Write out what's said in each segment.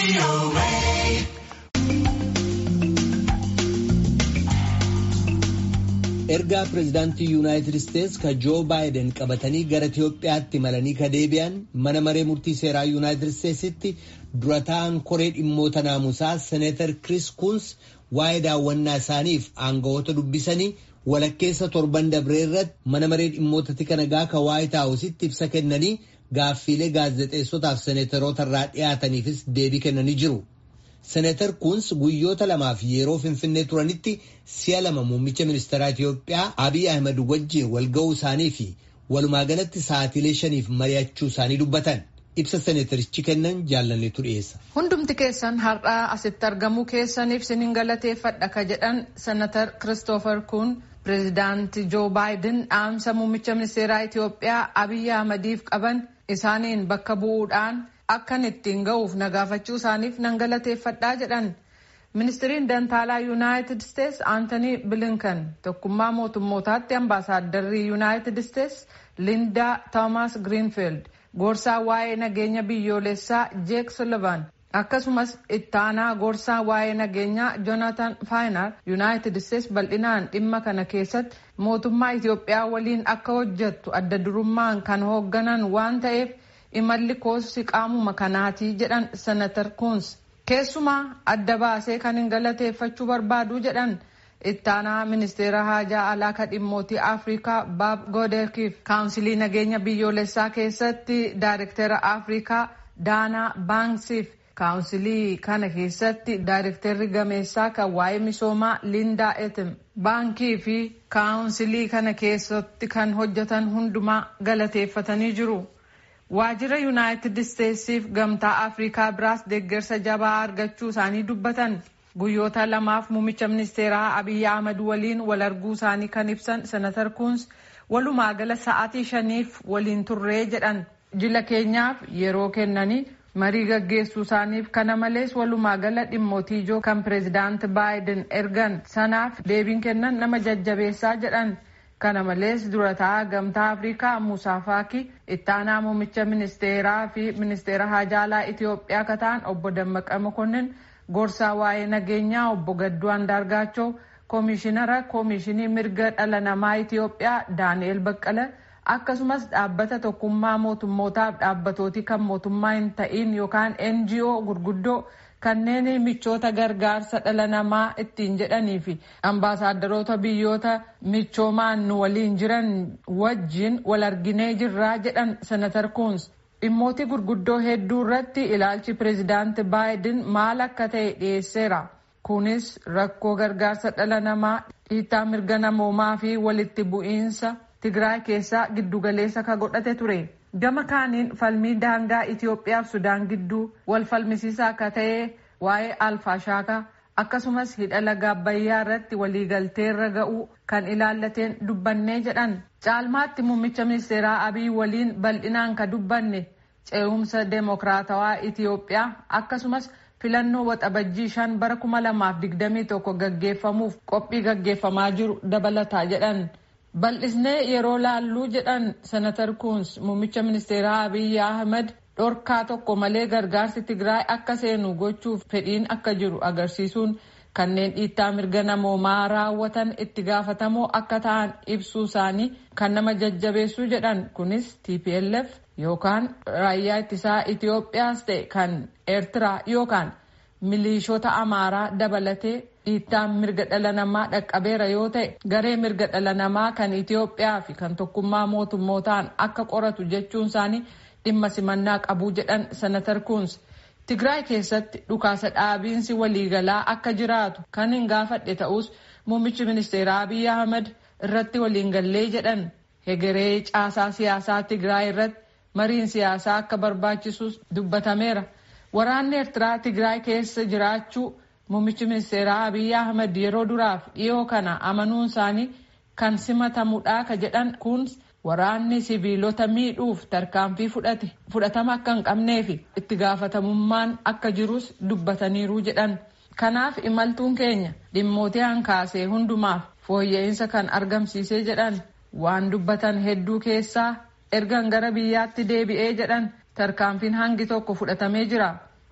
ergaa pireezidaantii yuunaayitid isteetsi ka joo baayiden qabatanii gara itiyoophiyaatti malanii ka deebi'an mana maree murtii seeraa yuunaayitid isteetsitti dura ta'an koree dhimmoota naamusaa seneetar kiriis kuns waa'ee daawwannaa isaaniif aangawoota dubbisanii walakkeessa torban dabree irratti mana maree dhimmoota tika nagaa ka waayit haawusitti ibsa kennanii gaaffiilee gaazexeessotaaf seneetaroota irraa dhiyaataniifis deebii kennanii jiru. seneetar kuns guyyoota lamaaf yeroo finfinnee turanitti si'a lama muummicha ministeeraa Itiyoophiyaa Abiy Ahmed wajjin walga'uu isaanii fi walumaa galatti sa'aatiilee shaniif mari'achuu isaanii dubbatan. Ibsa seneetarichi kennan jaallanneetu dhiyeessa. Hundumti keessan har'aa asitti argamuu keessaniif sinin galateeffadha ka jedhan senatar Kiristoofer Kun pireezidaanti Joo Baayiden dhaamsa muummicha ministeeraa Itiyoophiyaa Abiy Ahmediif qaban isaaniin bakka bu'uudhaan akkan ittiin ga'uuf nagaafachuu isaaniif nan galateeffadhaa jedhan ministiriin dantaalaa yuunaayitid isteets aantanii bilinkan tokkummaa mootummootaatti ambaasaaddarrii yuunaayitid isteets lindaa toomaas giriinfiild gorsaa waa'ee nageenya biyyoolessaa jeek sullivan akkasumas ittaanaa gorsaa waa'ee nageenyaa joonatan faayinar yuunaayitid isteets bal'inaan dhimma kana keessatti mootummaa itiyoophiyaa waliin akka hojjettu adda durummaan kan hoogganan waan ta'eef imalli koos qaamuma kanaatii jedhan senatar kuns keessumaa adda baasee kan hin galateeffachuu barbaadu jedhan ittaanaa ministeera haajaa alaa ka dhimmootii afrikaa baab goodeekiif kaawunsilii nageenya biyyoolessaa keessatti daayirektera afrikaa daanaa baanksiif kaawunsilii kana keessatti daayirekterri gameessaa kan waa'ee misoomaa lindaa etim baankii fi kaawunsilii kana keessatti kan hojjetan hundumaa galateeffatanii jiru. waajjira yuunaayitid isteetsiif gamtaa afrikaa biraas deeggarsa jabaa argachuu isaanii dubbatan guyyoota lamaaf muummicha ministeeraa abiyyi ahmad waliin wal arguu isaanii kan ibsan senatar kuns walumaa gala sa'aatii shaniif waliin turree jedhan jila keenyaaf yeroo kennanii marii gaggeessuu isaaniif kana malees walumaa gala dhimmootii ijoo kan pireezidaanti baayiden ergan sanaaf deebiin kennan nama jajjabeessaa jedhan. kana malees durataa gamtaa afrikaa muusaa faaki ittaanaa muummicha ministeeraa fi ministeera haajaalaa itiyoophiyaa kataan obbo dammaqa mokonnin gorsaa waa'ee nageenyaa obbo gadduu andaargaachoo koomishinara koomishinii mirga dhala namaa itiyoophiyaa daani'el baqqala akkasumas dhaabbata tokkummaa mootummootaaf dhaabbatooti kan mootummaa hin ta'in yookaan ngo gurguddoo kanneen michoota gargaarsa dhala namaa ittiin jedhanii fi ambaasaadarota biyyoota michoomaan nu waliin jiran wajjin wal arginee jirraa jedhan senatar kuns dhimmooti gurguddoo hedduu irratti ilaalchi pireezidaanti baayiden maal akka ta'e dhiyeesseera kunis rakkoo gargaarsa dhala namaa dhiittaa mirga namoomaa fi walitti bu'iinsa tigraay keessaa giddugaleessa ka godhate ture. gama kaaniin falmii daangaa Itiyoophiyaaf Sudaan gidduu wal falmisiisaa akka ta'e waa'ee alfaashaakaa akkasumas hidha laga Abbayyaa irratti waliigalteerra ga'uu kan ilaallateen dubbannee jedhan caalmaatti muummicha ministeeraa Abiy waliin bal'inaan ka dubbanne ce'umsa deemokiraatawaa Itiyoophiyaa akkasumas filannoo waxabajjii shan bara kuma lamaaf digdamii tokko gaggeeffamuuf qophii gaggeeffamaa jiru dabalataa jedhan. bal'isnee yeroo laalluu jedhan senatar kuns muummicha ministeeraa abiy ahmed dhorkaa tokko malee gargaarsi tigraay akka seenu gochuuf fedhiin akka jiru agarsiisuun kanneen dhiittaa mirga namoomaa raawwatan itti gaafatamoo akka ta'an ibsuu isaanii kan nama jajjabeessuu jedhan kunis tplf yookaan raayyaa ittisaa itiyoophiyaas ta'e kan eertiraa yookaan miliishota amaaraa dabalatee dhiittaan mirga dhala namaa dhaqqabeera yoo ta'e garee mirga dhala namaa kan Itiyoophiyaa fi kan tokkummaa mootummootaan akka qoratu jechuun isaanii dhimma simannaa qabuu jedhan senatar kuns Tigraay keessatti dhukaasa dhaabiinsi waliigalaa akka jiraatu kan hin gaafadhe ta'us muummichi ministeeraa Abiy Ahmed irratti waliin gallee jedhan hegeree caasaa siyaasaa Tigraay irratti mariin siyaasaa akka barbaachisus dubbatameera. Waraanni Eertiraa Tigraay keessa jiraachuu Muummichi ministeeraa Abiy Ahmed yeroo duraaf dhiyoo kana amanuun isaanii kan simatamudha ka jedhan kun waraanni sibiilota miidhuuf tarkaanfii fudhate fudhatama akka hin qabnee fi itti gaafatamummaan akka jirus dubbataniiru jedhan. Kanaaf imaltuun keenya dhimmootii hankaasee hundumaaf fooyya'insa kan argamsiisee jedhan waan dubbatan hedduu keessaa ergan gara biyyaatti deebi'ee jedhan tarkaanfiin hangi tokko fudhatamee jira.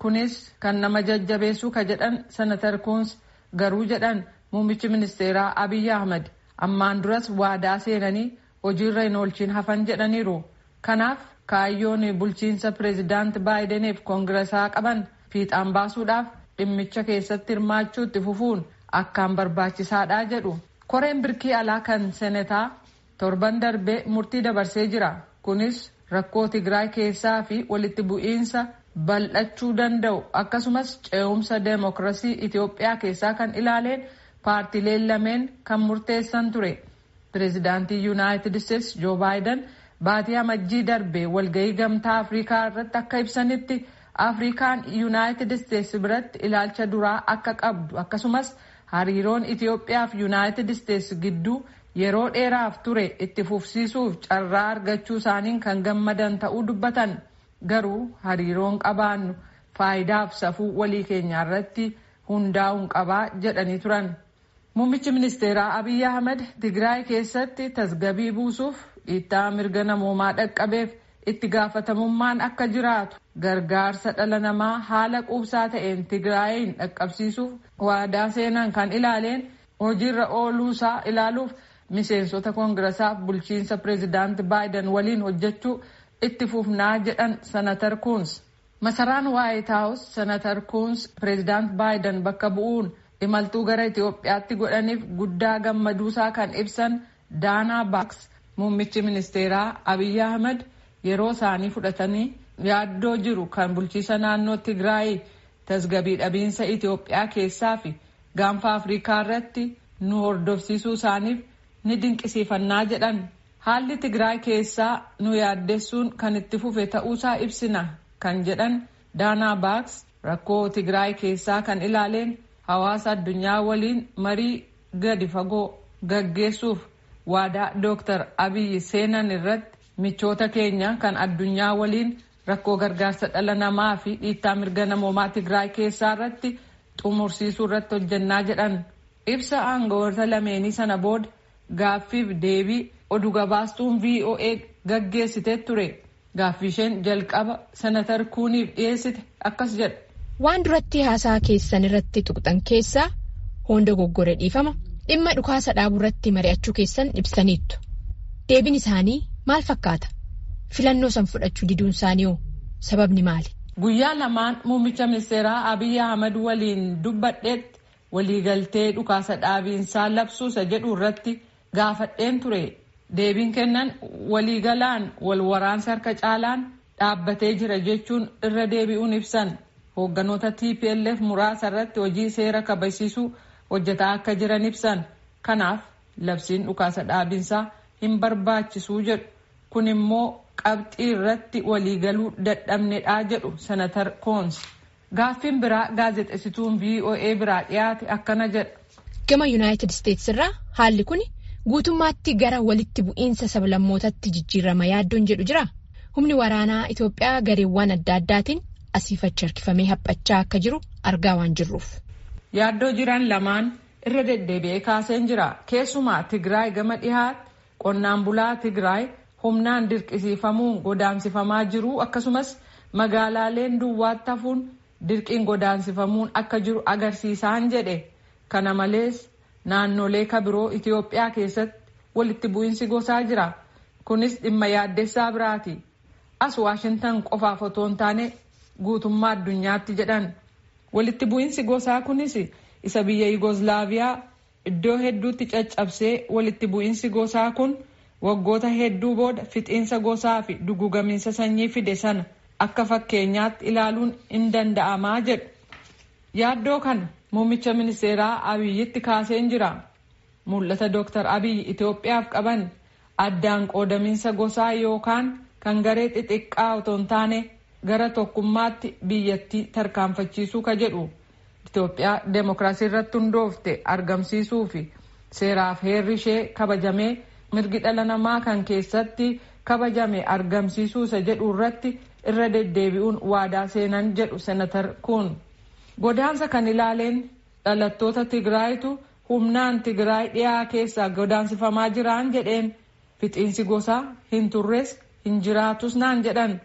kunis kan nama jajjabeessuu ka jedhan senatar kuns garuu jedhan muummichi ministeeraa abiy ahmed ammaan duras waadaa seenanii hojiirra hin oolchiin hafan jedhaniiru kanaaf kaayyoon bulchiinsa pireezidaant baayideniif koongiresaa qaban fiixaan baasuudhaaf dhimmicha keessatti hirmaachuutti fufuun akkaan barbaachisaadha jedhu koreen birkii alaa kan senetaa torban darbee murtii dabarsee jira kunis rakkoo tigraay keessaa fi walitti bu'iinsa bal'achuu danda'u akkasumas ce'umsa deemokirasii itiyoophiyaa keessaa kan ilaaleen paartileen lameen kan murteessan ture pireezidaantii yuunaayitid isteetsi joo baayiden baatii amajjii darbe walgahii gamtaa afrikaa irratti akka ibsanitti afrikaan yuunaayitid isteetsi biratti ilaalcha duraa akka qabdu akkasumas hariiroon itiyoophiyaa fi yuunaayitid isteetsi gidduu yeroo dheeraaf ture itti fufsiisuuf carraa argachuu isaaniin kan gammadan ta'uu dubbatan garuu hariiroon qabaannu faayidaaf safuu walii keenyaa irratti hundaa'uun qabaa jedhanii turan. Muummichi ministeeraa Abiy Ahmed Tigraay keessatti tasgabii buusuuf dhiittaa mirga namoomaa dhaqqabeef itti gaafatamummaan akka jiraatu gargaarsa dhala namaa haala quubsaa ta'een Tigraayin dhaqqabsiisuuf waadaa seenan kan ilaaleen hojiirra ooluusaa ilaaluuf miseensota koongirasaaf bulchiinsa pireezidaant baayiden waliin hojjechuu itti fufnaa jedhan senatar kuns masaraan waayit haawus senatar kuns pireezidaant baayiden bakka bu'uun imaltuu gara itiyoophiyaatti godhaniif guddaa gammaduusaa kan ibsan daanaa baaks muummichi ministeeraa abiy ahmed yeroo isaanii fudhatanii yaaddoo jiru kan bulchiisa naannoo tigraay tasgabii dhabiinsa itiyoophiyaa keessaa fi gaanfa afrikaa irratti nu hordofsiisuu isaaniif ni dinqisiifannaa jedhan haalli tigraay keessaa nu yaaddessuun kan itti fufe ta'uusaa ibsina kan jedhan daanaa baaks rakkoo tigraay keessaa kan ilaaleen hawaasa addunyaa waliin marii gadi fagoo gaggeessuuf waadaa dooktar abiy seenan irratti michoota keenya kan addunyaa waliin rakkoo gargaarsa dhala namaa fi dhiittaa mirga namoomaa tigraay keessaa irratti xumursiisuu irratti hojjannaa jedhan ibsa aangawoota lameenii sana booda gaaffiif deebii oduu gabaastuun voa gaggeessitee ture gaaffii isheen jalqaba senatar kuuniif dhiyeessite akkas jedha. waan duratti haasaa keessan irratti tuqxan keessaa hunda goggore dhiifama dhimma dhukaasa dhaabuu irratti mari'achuu keessan ibsaniittu deebiin isaanii maal fakkaata filannoo san fudhachuu diduun isaanii hoo sababni maali. guyyaa lamaan muummicha ministeeraa abiy ahmed waliin dubbadheetti waliigaltee dhukaasa dhaabiinsaa labsuusa jedhu irratti gaafadheen ture deebiin kennan waliigalaan wal waraansa harka caalaan dhaabbatee jira jechuun irra deebi'uun ibsan. hoogganoota tplf muraasa irratti hojii seera kabachiisuu hojjetaa akka jiran ibsan kanaaf labsiin dhukaasa dhaabinsaa hin barbaachisuu jedhu kun immoo qabxii irratti waliigaluu dadhabnedhaa jedhu senatar koons gaaffiin biraa gaazexessituun voa biraa dhiyaate akkana jedha. gama yuunaayitid isteetsi irraa haalli kun guutummaatti gara walitti bu'iinsa sablammootatti jijjiirama yaaddoon jedhu jira humni waraanaa itiyoophiyaa gareewwan adda addaatiin. asiifachi harkifamee haphachaa akka jiru argaa waan jirruuf. Yaaddoo jiran lamaan irra deddeebi'ee kaaseen jira. Keessumaa Tigraay gama dhihaatti qonnaan bulaa Tigraay humnaan dirqisiifamuun godaansifamaa jiru akkasumas magaalaaleen duwwaatti hafuun dirqiin godaansifamuun akka jiru agarsiisaan jedhe. Kana malees naannolee kabiroo Itiyoophiyaa keessatti walitti bu'iinsi gosaa jira. Kunis dhimma yaaddessaa biraati. As Waashintan qofaaf otoo hin taane guutummaa addunyaatti jedhan walitti bu'iinsi gosaa kunis isa biyya yugoslaaviyaa iddoo hedduutti caccabsee walitti bu'iinsi gosaa kun waggoota hedduu booda fixiinsa gosaa fi dugugamiinsa sanyii fide sana akka fakkeenyaatti ilaaluun hin danda'amaa jedhu yaaddoo kana muummicha ministeeraa abiyyitti kaaseen jira mul'ata dooktar abiy itiyoophiyaaf qaban addaan qoodamiinsa gosaa yookaan kan garee xixiqqaa otoo hin taane gara tokkummaatti biyyattii tarkaanfachiisuu ka jedhu Itoophiyaa deemokiraasii irratti hundoofte argamsiisuu fi seeraaf heerri ishee kabajamee mirgi dhala namaa kan keessatti kabajame argamsiisuu isa jedhu irratti irra deddeebi'uun waadaa seenan jedhu senatar kun godaansa kan ilaaleen dhalattoota tigraayitu humnaan tigraay dhiyaa keessaa godaansifamaa jiraan jedheen fixiinsi gosaa hin turres hin jiraatus naan jedhan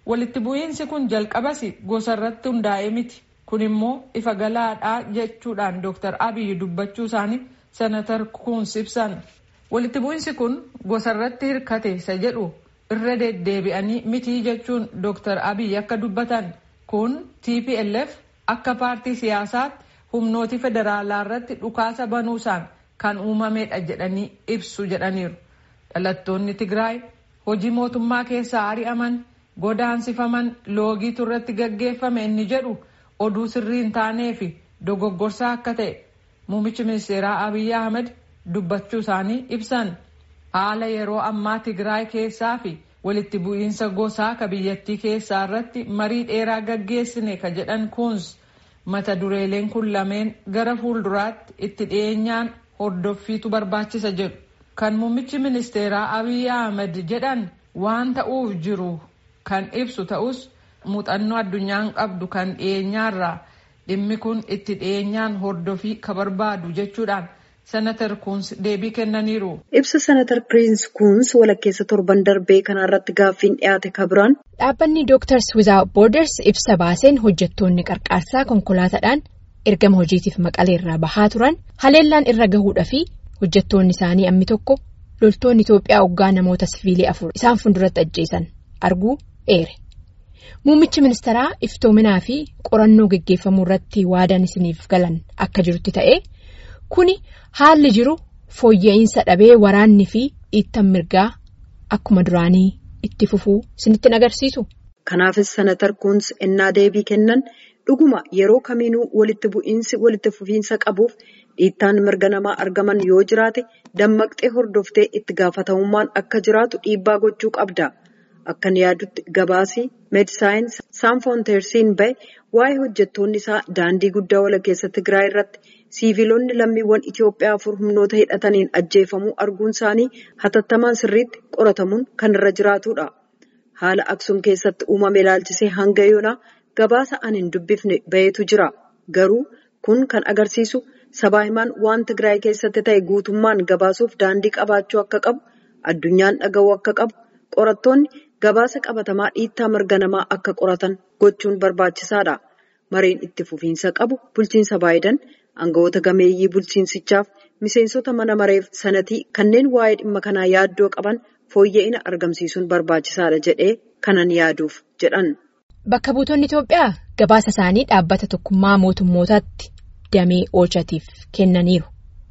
walitti bu'iinsi kun jalqabas gosa irratti hundaa'ee miti kun immoo ifa galaadhaa jechuudhaan dooktar abiy dubbachuu isaanii senatar kuns ibsan walitti bu'iinsi kun gosa irratti hirkate isa jedhu irra deddeebi'anii mitii jechuun dooktar abiy akka dubbatan kun tplf akka paartii siyaasaatti humnooti federaalaa irratti dhukaasa banuusaan kan uumamedha jedhanii ibsu jedhaniiru dhalattoonni tigraay hojii mootummaa keessaa ari'aman godaansifaman loogiitu irratti gaggeeffame inni jedhu oduu sirrii hin taanee fi dogoggorsaa akka ta'e muummichi ministeeraa abiy ahmed dubbachuu isaanii ibsan haala yeroo ammaa tigraay keessaa fi walitti bu'iinsa gosaa ka biyyattii keessaa irratti marii dheeraa gaggeessine ka jedhan kuns mata dureeleen kun lameen gara fuulduraatti itti dhiyeenyaan hordoffiitu barbaachisa jedhu kan muummichi ministeeraa abiy ahmed jedhan waan ta'uuf jiru kan ibsu ta'us muuxannoo addunyaan qabdu kan dhiyeenyaarraa dhimmi kun itti dhiyeenyaan hordofii ka barbaadu jechuudhaan senatar kuns deebii kennaniiru. ibsa senatar piriins kuns walakkeessa torban darbee kanarratti gaaffiin dhiyaate kabiraan. dhaabbanni doktars without borders ibsa baaseen hojjettoonni qarqaarsaa konkolaataadhaan ergama hojiitiif maqaleerraa bahaa turan haleellaan irra gahuudha fi hojjettoonni isaanii ammi tokko loltoonni Itoophiyaa hoggaa namoota siviilii afur isaan fuulduratti ajjeesan arguu eere. Muummichi ministeeraa iftoominaa fi qorannoo geggeeffamuu irratti waadaan isiniif galan akka jirutti ta'ee kuni haalli jiru fooyya'insa dhabee waraanni fi dhiittan mirgaa akkuma duraanii itti fufuu isinitti agarsiisu. Kanaafis senatar kuns ennaa deebii kennan dhuguma yeroo kamiinuu walitti bu'iinsi walitti fufiinsa qabuuf dhiittaan mirga namaa argaman yoo jiraate dammaqxee hordoftee itti gaafatamummaan akka jiraatu dhiibbaa gochuu qabda. Akkan yaadutti gabaasii meedisaayins saanfoonteersiin bahe waa'ee hojjettoonni isaa daandii guddaa walakkeessa Tigraay irratti siiviilonni lammiiwwan Itoophiyaa afur humnoota hidhataniin ajjeefamuu arguun isaanii hatattamaan sirriitti qoratamuun kan irra jiraatudha. Haala Aksuum keessatti uumame ilaalchisee hanga yoonaa gabaasa an hin dubbifne bahetu jira. Garuu kun kan agarsiisu sabaa himaan waan Tigraay keessatti ta'e guutummaan gabaasuuf daandii qabaachuu akka qabu, addunyaan dhaga'uu akka qabu, qorattoonni gabaasa qabatamaa dhiittaa mirga namaa akka qoratan gochuun barbaachisaadha. Mareen itti fufiinsa qabu bulchiinsa Baayiden aangawoota gameeyyii bulchiinsichaaf miseensota mana mareef sanatii kanneen waa'ee dhimma kanaa yaaddoo qaban fooyya'ina argamsiisuun barbaachisaadha jedhee kanan yaaduuf jedhan. Bakka buutonni Itoophiyaa gabaasa isaanii dhaabbata tokkummaa mootummootaatti damee oolchatiif kennaniiru.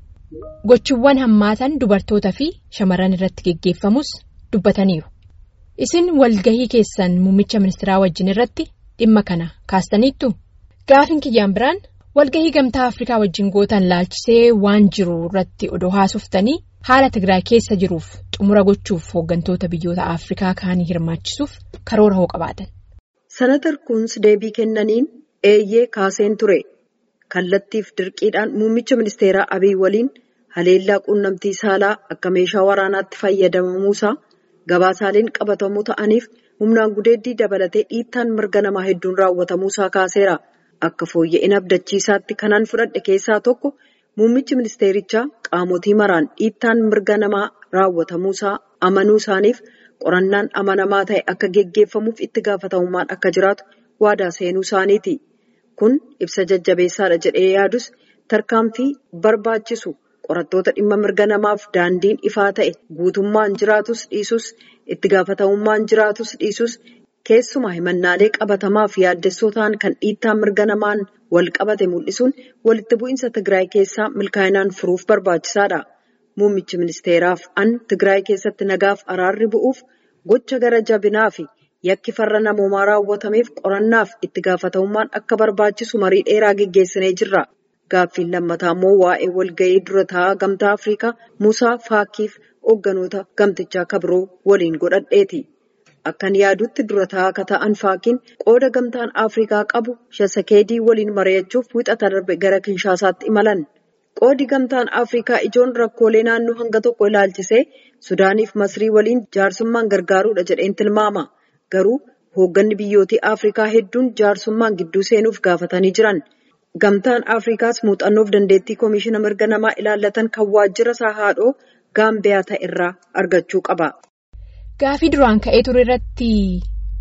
Gochiiwwan hammaatan dubartoota fi shamarran irratti geggeeffamus dubbataniiru. Isin walgahii keessan muummicha ministeeraa wajjin irratti dhimma kana kaastaniittu? Gaafin kiyyaan biraan walgahii gamtaa Afrikaa wajjin gootan laalchisee waan jiru irratti odoo haasoftanii haala Tigraay keessa jiruuf xumura gochuuf hooggantoota biyyoota Afrikaa kaanii hirmaachisuuf karoora hoo qabaatan. Senatar Kuns deebii kennaniin eeyyee kaaseen ture. Kallattiif dirqiidhaan muummicha ministeeraa Abiy waliin haleellaa quunnamtii saalaa akka meeshaa waraanaatti fayyadamamuusaa gabaasaaleen qabatamuu ta'aniif humnaan gudeeddii dabalatee dhiittaan mirga namaa hedduun raawwatamuusaa kaaseera. Akka fooyya'ina abdachiisaatti kanan fudhadhe keessaa tokko muummichi ministeerichaa qaamotii maraan dhiittaan mirga namaa raawwatamuusaa amanuu isaaniif qorannaan amanamaa ta'e akka geggeeffamuuf itti gaafatamummaan akka jiraatu waadaa seenuu isaaniiti. Kun ibsa jajjabeessaadha jedhee yaadus tarkaanfii barbaachisu qorattoota dhimma mirga namaaf daandiin ifaa ta'e guutummaan jiraatus dhiisus itti gaafatamummaan jiraatus dhiisus keessumaa himannaalee qabatamaaf yaaddessoo ta'an kan dhiittaa mirga namaan wal qabate mul'isuun walitti bu'iinsa Tigraay keessaa milkaa'inaan furuuf barbaachisaadha. Muummichi ministeeraaf an Tigraay keessatti nagaaf araarri bu'uuf gocha gara jabinaa fi yakki farra namoomaa raawwatameef qorannaaf itti gaafatamummaan akka barbaachisu marii dheeraa geggeessinee jirra. Gaaffiin lammataa immoo waa'ee walga'ii dura taa'aa gamtaa Afrikaa Musaa Faakiif hoogganoota gamtichaa kabiroo waliin godhadheeti. Akkan yaadutti dura taa'aa akka ta'an Faakiin qooda gamtaan Afrikaa qabu Shasakeedii waliin mari'achuuf wixata darbe gara Kinshaasaatti imalan. Qoodi gamtaan Afrikaa ijoon rakkoolee naannoo hanga tokko ilaalchisee Sudaaniif Masrii waliin jaarsummaan gargaaruudha jedheen tilmaama. Garuu hoogganni biyyootii Afrikaa hedduun jaarsummaan gidduu seenuuf gaafatanii jiran. Gamtaan Afrikaas muuxannoof dandeettii Komishiina mirga namaa ilaallatan kan waajjira isaa haadhoo Gaambiyaa ta'e irraa argachuu qaba. Gaafii duraan ka'ee ture irratti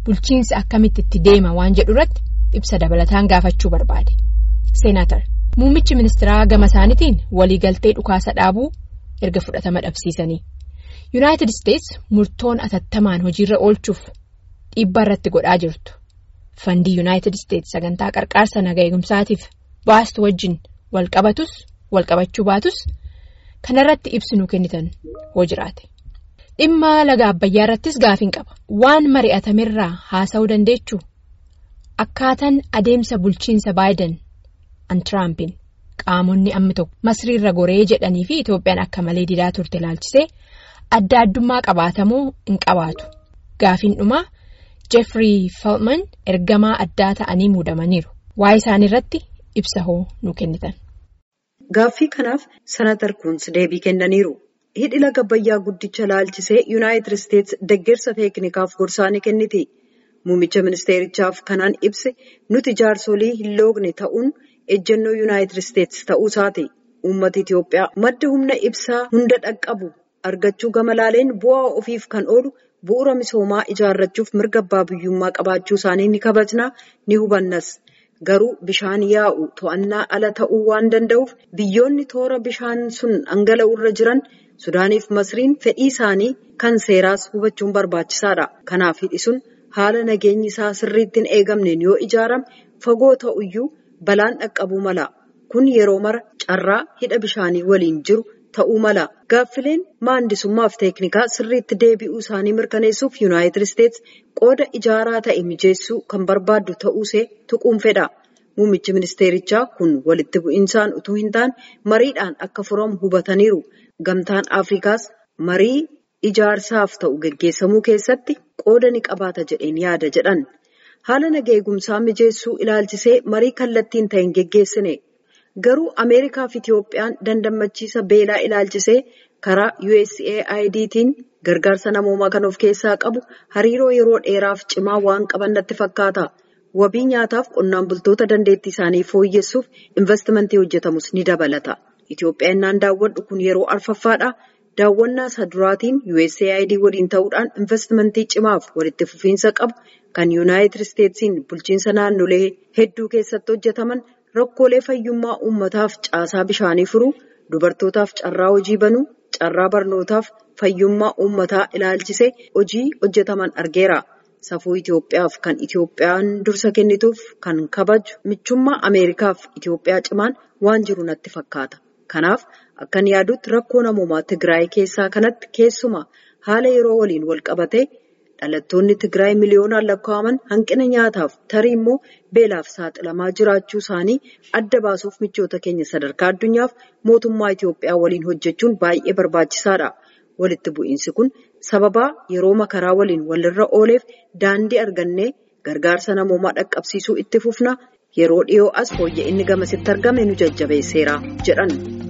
bulchiinsi akkamitti itti deema waan jedhu irratti ibsa dabalataan gaafachuu barbaade. Seenaatar muummichi ministeeraa gama isaaniitiin waliigaltee dhukaasa dhaabuu erga fudhatama dhabsiisanii. Yuunaayitid Isteets murtoon atattamaan hojiirra oolchuuf dhiibbaa irratti godhaa jirtu. Fandii Yuunaayitid Isteets sagantaa qarqaarsa nagaa eegumsaatiif baastu wajjin wal qabatus wal qabachuu baatus kanarratti ibsinuu kennitan hoo jiraate. Dhimma laga Abbayyaa irrattis gaafiin qaba. Waan mari'atamerraa haasa'uu dandeechuu akkaataan adeemsa bulchiinsa Baayiden an Tiraampiin qaamonni ammi tokko masriirra goree jedhanii fi Itoophiyaan akka malee didaa turte ilaalchisee adda addummaa qabaatamoo hin qabaatu. Gaafiin dhumaa Jeffrey Feltman ergamaa addaa ta'anii muudamaniiru. Waa'ee isaanii irratti ibsa hoo nu kennitan. Gaaffii kanaaf Senatar Kuns deebii kennaniiru. Hidhi laga Abbayyaa guddicha ilaalchisee Yuunaayitid Isteets deeggarsa teeknikaaf gorsaa ni kenniti. Muummicha ministeerichaaf kanaan ibse nuti jaarsolii hin loogne ta'uun ejjennoo Yuunaayitid Isteets ta'uu isaati. Uummata Itoophiyaa madda humna ibsaa hunda dhaqqabu argachuu gama laaleen bu'aa ofiif kan oolu bu'uura misoomaa ijaarrachuuf mirga abbaa biyyummaa qabaachuu isaanii ni kabajnaa ni hubannas. Garuu bishaan yaa'u to'annaa ala ta'uu waan danda'uuf biyyoonni toora bishaan sun dhangala'u irra jiran Sudaaniif Masriin fedhii isaanii kan seeraas hubachuun barbaachisaadha. Kanaaf hidhi sun haala nageenyi isaa sirriitti hin eegamneen yoo ijaarame fagoo ta'uyyuu balaan dhaqqabuu mala. Kun yeroo mara carraa hidha bishaanii waliin jiru ta'uu mala. Gaaffileen maandisummaaf teeknikaa sirriitti deebi'uu isaanii mirkaneessuuf Yuunaayitid Isteets qooda ijaaraa ta'e mijeessuu kan barbaaddu ta'uusee tuquun fedha. Muummichi ministeerichaa kun walitti bu'insaan utuu hin taane mariidhaan akka furamu hubataniiru. Gamtaan Afrikaas marii ijaarsaaf ta'u geggeessamuu keessatti qooda ni qabaata jedheen yaada jedhan. Haala nagaa eegumsaa mijeessuu ilaalchisee marii kallattiin ta'e hin geggeessine. Garuu Ameerikaa fi Itoophiyaan dandammachiisa beelaa ilaalchisee karaa USAIDtiin gargaarsa namoomaa kan of keessaa qabu hariiroo yeroo dheeraaf cimaa waan qaban natti fakkaata. Wabii nyaataaf qonnaan bultoota dandeettii isaanii fooyyessuuf investimentii hojjetamus ni dabalata. Itoophiyaa innaan daawwadhu kun yeroo arfaffaadha. Daawwannaa isa duraatiin USAID waliin ta'uudhaan investimentii cimaaf walitti fufiinsa qabu kan Yuunaayitid Isteetsiin bulchiinsa naannolee hedduu keessatti hojjetaman rakkoolee fayyummaa uummataaf caasaa bishaanii furuu, dubartootaaf carraa hojii banuu, carraa barnootaaf fayyummaa uummataa ilaalchisee hojii hojjetaman argeera. Safuu Itoophiyaaf kan Itoophiyaan dursa kennituuf kan kabaju michummaa Ameerikaaf Itoophiyaa cimaan waan jiru natti fakkaata. Kanaaf akkan yaadutti rakkoo namoomaa Tigraay keessaa kanatti keessumaa haala yeroo waliin wal qabatee dhalattoonni Tigraay miliyoonaan lakkaa'aman hanqina nyaataaf tarii immoo beelaaf saaxilamaa jiraachuu isaanii adda baasuuf michoota keenya sadarkaa addunyaaf mootummaa Itoophiyaa waliin hojjechuun baay'ee barbaachisaadha. Walitti bu'iinsi kun sababaa yeroo makaraa waliin walirra ooleef daandii argannee gargaarsa namoomaa dhaqqabsiisuu itti fufna yeroo dhiyoo as fooyya'inni gamasitti argame nu jajjabeesseera jedhan.